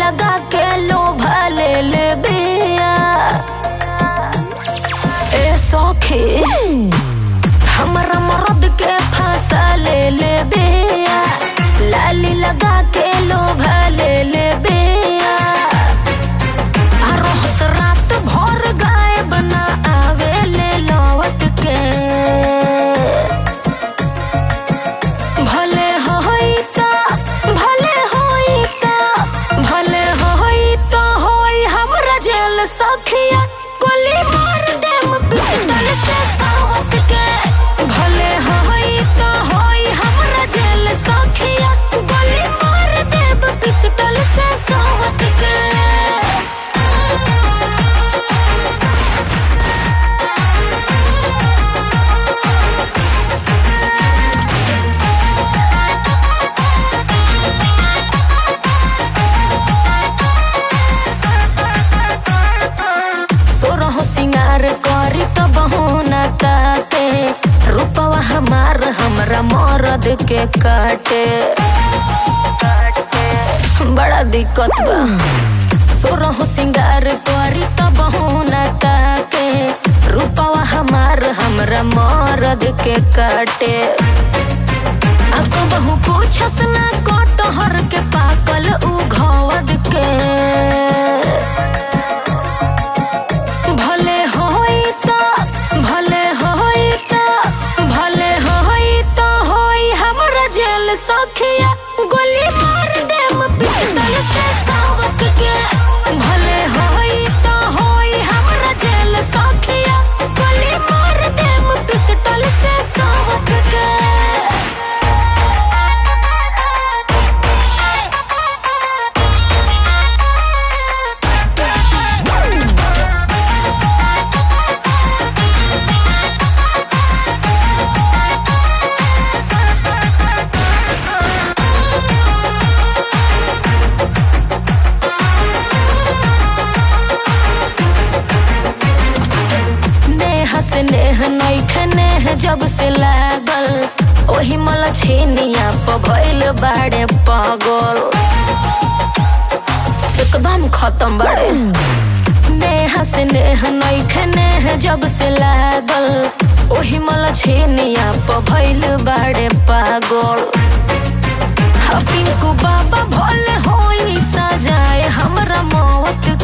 लगा के लोभा ले ले बिया ए सखी हमरा मरद के फांसा ले ले बिया लाली लगा के लोभा ले ले बिया आ रोहस रात भर गाय बना आवे ले लौट के भले होई त भले होई त भले होई त होई हमरा जेल सखिया गोली मार देम पिस्टल से सावत के भले होई त होई हमरा जेल सखिया गोली मार देम पिस्टल से सावत के सोरहो सिंगार करी त बहोना ताते रूपवा हमार हमरा मरद के काटे बड़ा दिक्कत बा सोरहो सिंगार करी त बहोना ताते रूपवा हमार हमरा मरद के काटे अब बहु पूछस ना कटहर के पाकल उ घवद के भले होई त भले होई त भले होई त होई हमरा जेल सखिया गोली मार देम पिस्टल से सावक के भले होई त होई हमरा जेल सखिया गोली मार देम पिस्टल से सावक के नेह से नेह नैखे नेह जब से लागल ओही मला छेनिया प भइल बाड़े पागल एकदम खत्म बाड़े नेह से नेह नैखे नेह जब से लागल ओही मला छेनिया प भइल बाड़े पागल हा पिंकू बाबा भोले होई सजाए हमरा मौत